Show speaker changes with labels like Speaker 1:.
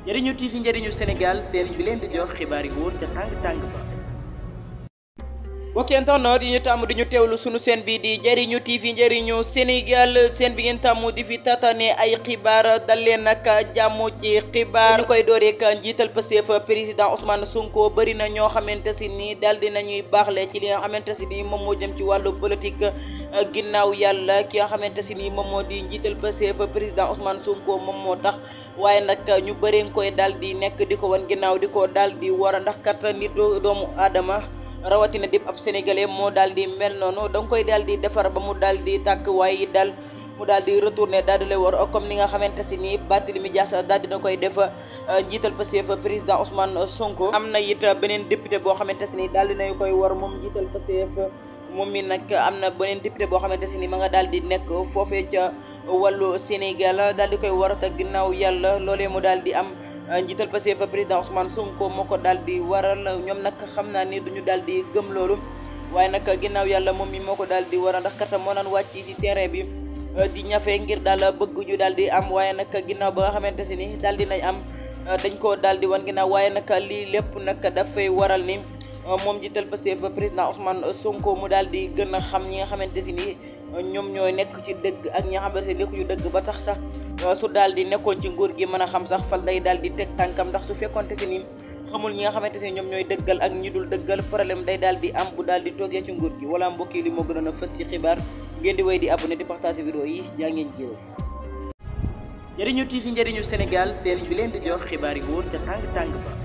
Speaker 1: njëriñu TV njëriñu Sénégal seen bi leen di jox xibaar yi wóor ca tàng tàng ba. mbokki internet yi ñu tàmm di ñu teewlu sunu seen bi di njëriñu TV njëriñu Sénégal seen bi ngeen tàmm di fi tatane ay xibaar dal leen nag jàmm ci xibaar ñu koy dooreek njiital Pastef président Ousmane Sonko bëri na ñoo xamante si ni daal di nañuy baaxle ci li nga xamante si ni moom moo jëm ci wàllu politique ginnaaw yàlla ki nga xamante si ni moom moo di njiital Pastef président Ousmane Sonko moom moo tax waaye nag ñu bëree nga koy daal di nekk di ko wan ginnaaw di ko daal di war a ndax kat nit doomu aadama rawatina dip ab sénégalais moo daal di mel noonu da nga koy daal di defar ba mu daal di tàkk waaye daal mu daal di retourné daal di lay war comme ni nga xamante si ni Barthélémy Dias daal dina koy def njiital Pastef président Ousmane Sonko am na it beneen député boo xamante si ni daal dinañ koy war moom njiital Pastef moom mi nag am na beneen député boo xamante si ni ma nga daal di nekk foofee ca wàllu Sénégal daal di koy war te ginnaaw yàlla loolee mu daal di am njiital Pastef président Ousmane Sonko moo ko daal di waral ñoom nag xam naa ni duñu daal di gëm loolu waaye nag ginnaaw yàlla moom mi moo ko daal di waral ndax kat moo naan wàcc ci terrain bi di ñafe ngir daal bëgg ñu daal di am waaye nag ginnaaw ba nga xamante si ni daal di nañ am dañ koo daal di wan ginnaaw waaye nag lii lépp nag dafay waral ni moom njiital Pastef président Ousmane Sonko mu daal di gën a xam ñi nga xamante si ni ñoom ñooy nekk ci dëgg ak ñi nga xamante ne nekkuñu dëgg ba tax sax su daal di nekkoon ci nguur gi mën a xam sax fal day daal di teg tànkam ndax su fekkonte si ni xamul ñi nga xamante ne ñoom ñooy dëggal ak ñi dul dëggal problème day daal di am bu daal di toogee ci nguur gi wala mbokk yi li moo gënoon a fës ci xibaar ngeen di wéy di abonné di partager vidéo yi jaa ngeen jëf. njëriñu TV njëriñu Sénégal seen bi leen di jox xibaar yi wóor ca tàng tàng ba.